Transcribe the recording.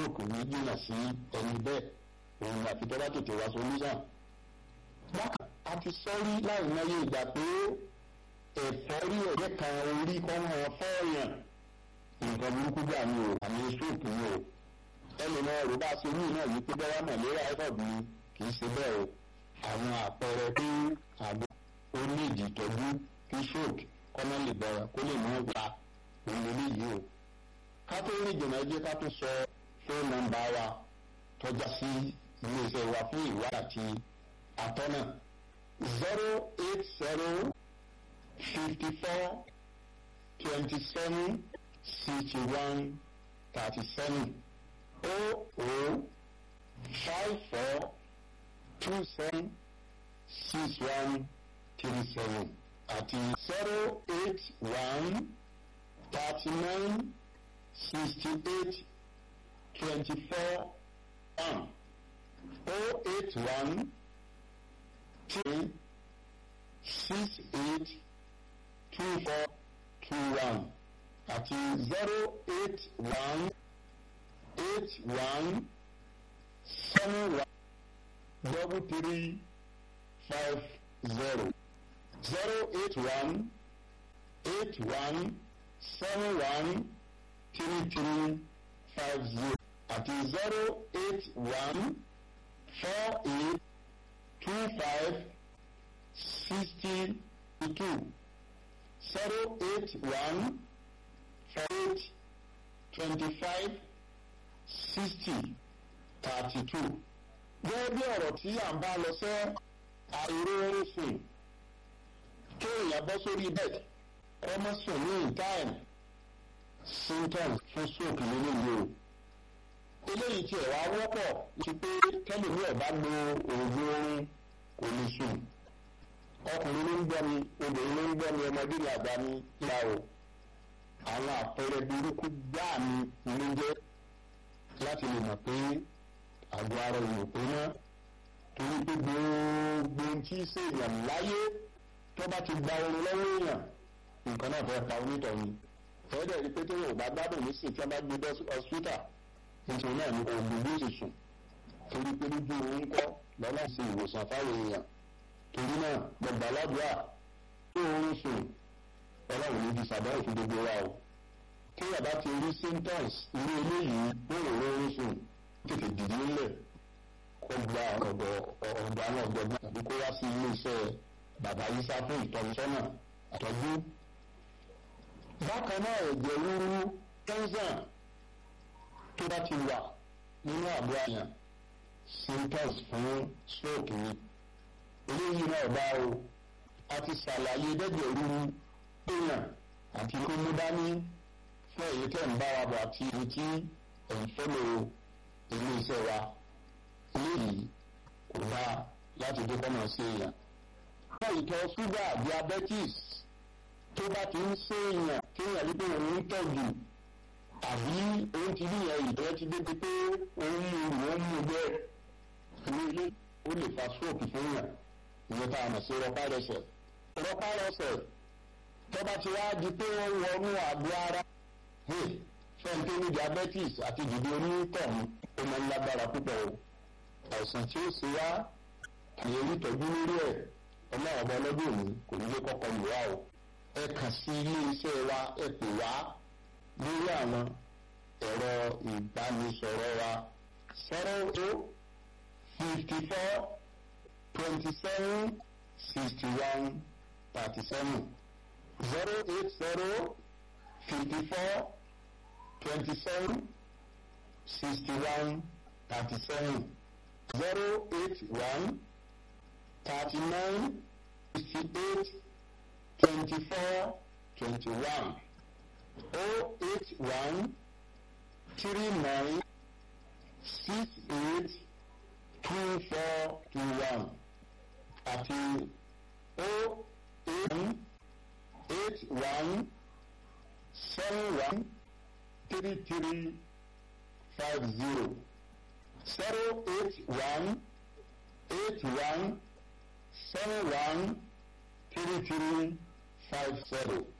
stroke ní jìnnà sí ẹni bẹ́ẹ̀ òun àti tó bá tètè wá solution. bákan a ti sọ́rí láì mọye ìgbà pé ẹ̀fọ́rí ẹ̀jẹ̀ kan orí kan hàn fọ́ọ̀yàn nǹkan burúkú gbà ní o àmì stroke ní o ẹlòmọ ọ̀rọ̀ bá ṣe ní náà yìí pé bẹ́ẹ̀ mọ̀lẹ́rà ẹ̀fọ́ ni kì í ṣe bẹ́ẹ̀ o àwọn àpẹẹrẹ pé àgbo ó ní ìdí ìtọ́jú kí stroke kọ́nà lè bẹ̀rẹ̀ kó lè mú ìta òun lè yìí o. ká tó ní ìjọba ẹjẹ́ ká tó sọ fóònù nọ́mbà wa tọ́já sí iléeṣẹ́ wa fún ìwádìí àti àtọ́nà zero eight zero fifty four twenty seven sixty one thirty seven o o five four two seven six one three seven àti zero eight one thirty nine sixty eight twenty four one o eight one three six eight two four two one àti zero eight one eight one seven one double three five zero zero eight one eight one seven one three three five zero àti zero eight one four eight two five sixty two zero eight one four eight twenty five sixty thirty two. gẹ́gẹ́ bí ọ̀rọ̀ tí à ń bá lọ sẹ́ àìróorun sùn kéèyàn bọ́ sórí bed ọmọ sùn ní time symptoms fún stroke nínú ìlú o eléyìí tí ẹ̀ wá wọ́pọ̀ ti pé kẹ́lòmí ẹ̀ bá lo oògùn oorun kò ní sùn ọkùnrin ló ń gbọ́ mi obìnrin ló ń gbọ́ mi ọmọdé ní àgbà mi ìlà o àwọn àpẹẹrẹ burúkú gbáà mi ló jẹ́ láti lè mọ̀ pé àgọ́ ara èèyàn pé mọ́ torí pé gbogbo tí í ṣe èèyàn láyé tó bá ti gba oorun lọ́wọ́ èèyàn nǹkan náà fẹ́ pa onítọ̀hún fẹ́ẹ́dẹ̀ rí pé téèyàn ò bá gbádùn ní sìn tí wọ́n bá gbé dé hospital nítorí náà ni oògùn bí ó sì sùn torí pé lójú oorun kọ́ lọ́nà sí ìwòsàn fáwọn èèyàn torí náà gbọ̀gbà ládùúgbà tó oorun sùn ọlọ́run ní fi sàdáwò fún gbogbo wa o kéèyàn bá ti rí symptoms irú eléyìí ó rò oorun sùn tètè dìde ńlẹ̀ kó gba ọ̀dọ̀ ọ̀dọ̀ àwọn ọ̀gbọ̀gbọ́n tàbí kó wá sí ilé iṣẹ́ bàbá yísà fún ìtọ́nisọ́nà àtọ́jú. bákan náà ẹ̀jẹ̀ ríru tẹ́ńsán tó bá ti wà nínú àbúrò àyàn symptoms fún stroke ni eléyìí náà bá o a ti ṣàlàyé dẹ́jẹ̀ ríru èèyàn àti kó mú dání fún èyí tẹ̀ ń bá wa bọ̀ àti èyí tí ẹ̀ ń fọ́lọ̀ ilé iṣẹ́ wa eléyìí kò bá láti dé kọ́nà sí èèyàn. Àwọn ìtọ̀ ṣúgà diabetes tó bá ti ń ṣe èèyàn kéèyàn wípé òun ń tọ̀jù àbí òun ti ríyàn ìtọ́ ti débi pé òun mú un òun mú un bẹ́ẹ̀. Ilé ilé ó lè fa stroke fún yàn ìyẹn tá a mọ̀ sí rọpárẹsẹ̀. Rọpárẹsẹ̀ tó bá ti wá di pé ó wọnú àgọ́ ara fẹ́ǹtẹ́ ní diabetes àti ìdìbò onítọ̀hún ó máa ń lágbára púpọ̀ o àìsàn tí ó ṣe wá àyè ìtọ́jú lórí ẹ̀ ọlọ́run ọba ọlọ́dún òní kò ní lé kọ́kọ́ lù wá o ẹ kàn sí ilé iṣẹ́ wa ẹ pè wá lórí àwọn ẹ̀rọ ìbánisọ̀rọ̀ wa zero eight fifty four twenty seven sixty one thirty seven zero eight zero fifty four twenty seven sixty one thirty seven zero eight one thirty nine sixty eight twenty four twenty one oh eight one three nine six eight two four two one àti oh eight one eight one seven one three three five zero zero eight one eight one seven one three three five zero.